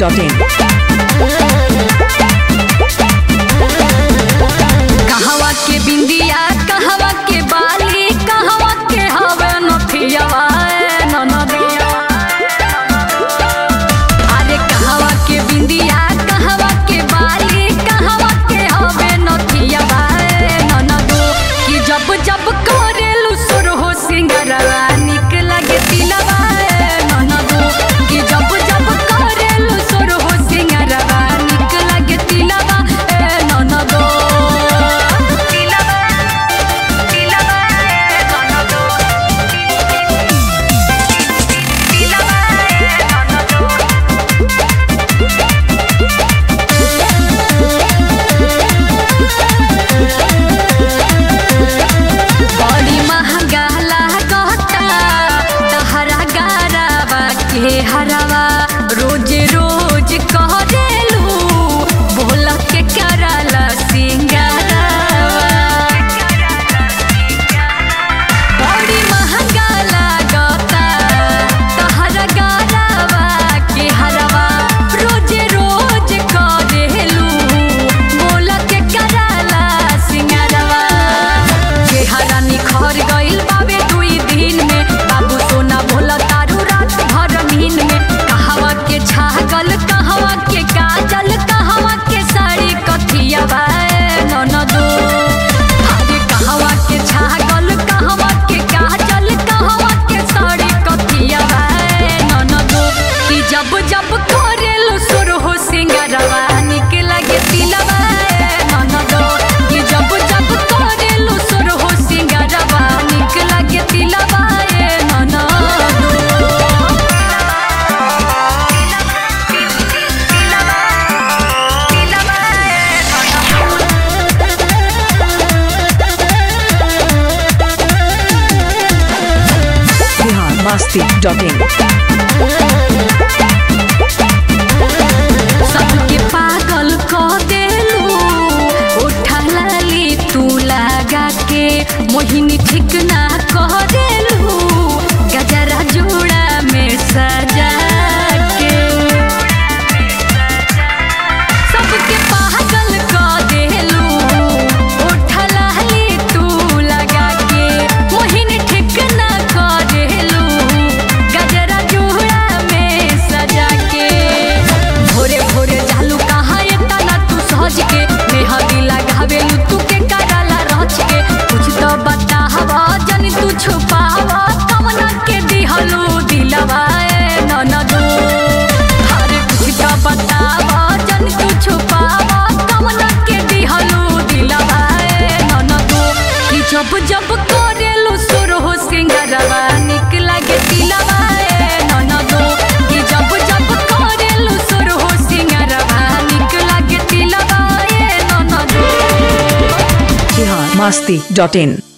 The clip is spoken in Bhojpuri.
biharmasti.in कहवा के बिंदिया कहवा के बाली कहवा के हवे नथियावा ए ननदिया अरे कहवा के बिंदिया कहवा के बाली कहवा के हवे नथियावा ए ननदो कि जब जब करेलु सुर हो सिंगरवा निक लगे तिलवा ए ननदो कि जब जब करेलु सुर हो सिंगरवा निक लगे तिलवा ए ननदो तिलवा तिलवा ए ननदो तिलवा ए ननदो बड़ी महंगा लागता तहरा गारावा के हरावा रोज रोज करेलू बोल के कराला सिंगारावा बड़ी महंगा लागता तहरा गारावा के हरावा रोज रोज करेलू बोल के कराला सिंगारावा चेहरा निखर गइल बाबे दुई दिन में बाबू सोना भोला तारू रात भर नींद में कहवा के छागल कहवा के काजल कहवा के साड़ी कथिया बाए ननदो अरे कहवा के छागल कहवा के काजल कहवा के साड़ी कथिया बाए ननदो कि जब जब करेलु सुर हो सिंगरवा निक लगे तिलवा ए ननदो कि जब जब करेलु सुर हो सिंगरवा निक लगे तिलवा ए ननदो biharmasti.in सबके पागल क देलू उठा लाली तू लगा के मोहिनी ठीक ना कह देलू गजरा जोड़ा में सजा के सबके पागल क देलू उठा लाली तू लगा के मोहिनी ठीक ना कह देलू गजरा जोड़ा में सजा के भोरे भोरे जालू कहाँ एतना तू सहज के मेहंदी लगावेलू तू के कराला रच के कुछ तो बतावा जन तू छुपावा कमना के दिहलू दिलवा ए ननदो अरे कुछ तो बतावा जन तू छुपावा कमना के दिहलू दिलवा ए ननदो कि जब जब करेलू सुर हो सिंगरवा निक लगे तिलवा ए ननदो कि जब जब करेलू सुर हो सिंगरवा निक लगे तिलवा ए ननदो biharmasti.in